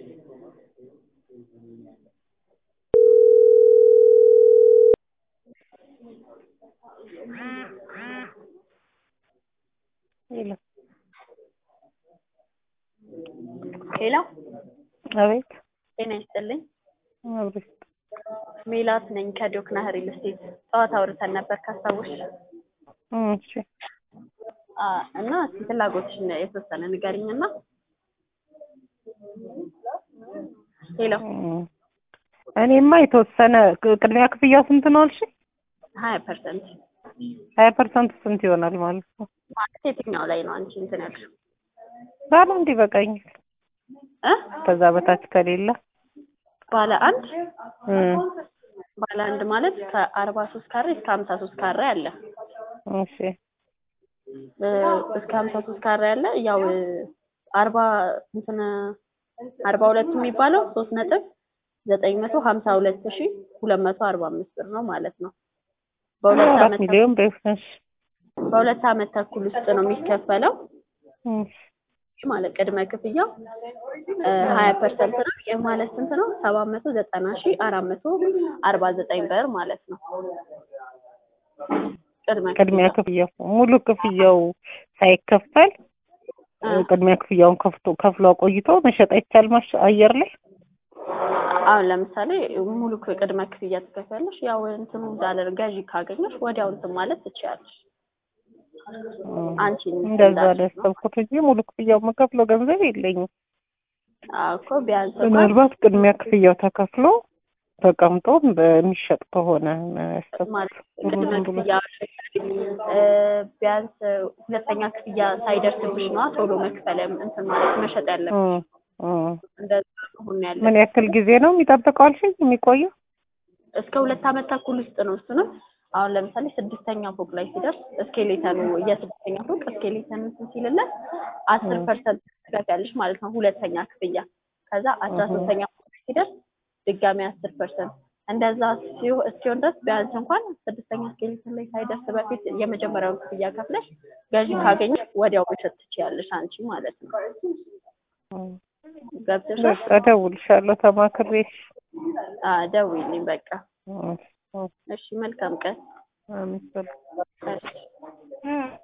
ሄሎ ሄሎ አቤት ጤና ይስጥልኝ። አብሬት ሜላት ነኝ ከዶክና ሪል ስቴት። ጠዋት አውርተን ነበር ካስታወሽ? እሺ አ እና እስኪ ፍላጎትሽን የተወሰነ ንገሪኝ እና ሄሎ እኔማ የተወሰነ ቅድሚያ ክፍያው ስንት ነው አልሽ? ሀያ ፐርሰንት ሀያ ፐርሰንት ስንት ይሆናል ማለት ነው? ማለት የትኛው ላይ ነው አንቺ እንትን ያልሽው? ባለ አንድ ይበቃኛል። እ ከዛ በታች ከሌለ ባለ አንድ እም፣ ባለ አንድ ማለት ከአርባ ሶስት ካሬ እስከ ሀምሳ ሶስት ካሬ አለ። እሺ እ እስከ ሀምሳ ሶስት ካሬ አለ። ያው እ አርባ እንትን አርባ ሁለት የሚባለው ሶስት ነጥብ ዘጠኝ መቶ ሀምሳ ሁለት ሺ ሁለት መቶ አርባ አምስት ብር ነው ማለት ነው። በሁለት አራት አመት ሚሊዮን በይፍነሽ በሁለት አመት ተኩል ውስጥ ነው የሚከፈለው እሺ ማለት ቅድመ ክፍያው ሀያ ፐርሰንት ነው። ይህ ማለት ስንት ነው? ሰባት መቶ ዘጠና ሺ አራት መቶ አርባ ዘጠኝ ብር ማለት ነው። ቅድመ ቅድሚያ ክፍያው ሙሉ ክፍያው ሳይከፈል እ ቅድሚያ ክፍያውን ከፍቶ ከፍሎ ቆይቶ መሸጥ አይቻል ማሽ አየር ላይ አሁን ለምሳሌ ሙሉ ክ- ቅድመ ክፍያ ትከፍያለሽ። ያው እንትኑ እንዳለ ገዢ ካገኘሽ ወዲያው እንትን ማለት ትችያለሽ። አንቺ እንደዛ ነው ያሰብኩት እንጂ ሙሉ ክፍያው መከፍለው ገንዘብ የለኝም። አዎ እኮ ቢያንስ እንኳን ምናልባት ቅድሚያ ክፍያው ተከፍሎ ተቀምጦ በሚሸጥ ከሆነ ነው ያሰብኩት። ማለት ቅድመ ክፍያ እ ቢያንስ ሁለተኛ ክፍያ ሳይደርስብሽ ነዋ ቶሎ መክፈል እንትን ማለት መሸጥ ያለብሽ። እም፣ እም። እንደዛ አሁን ያለ ምን ያክል ጊዜ ነው የሚጠብቀው አልሽኝ? የሚቆየው እስከ ሁለት አመት ተኩል ውስጥ ነው። እሱንም አሁን ለምሳሌ ስድስተኛ ፎቅ ላይ ሲደርስ እስኬሌተኑ የስድስተኛ ፎቅ እስኬሌተኑ እንትን ሲልለት አስር ፐርሰንት ትከፍያለሽ ማለት ነው ሁለተኛ ክፍያ። ከዛ አስራ ሶስተኛ ፎቅ ላይ ሲደርስ ድጋሚ አስር ፐርሰንት እንደዛ ሲሆ- እስኪሆን ድረስ ቢያንስ እንኳን ስድስተኛ እስኬሌተን ላይ ሳይደርስ በፊት የመጀመሪያውን ክፍያ ከፍለሽ ገዢ ካገኘሽ ወዲያው መሸጥ ትችያለሽ አንቺ ማለት ነው። እም። ገብተሻል? በቃ እደውልልሻለሁ ተማክሬሽ። አዎ ደውዪልኝ በቃ። እም፣ እም። እሺ መልካም ቀን። አሜን። እሺ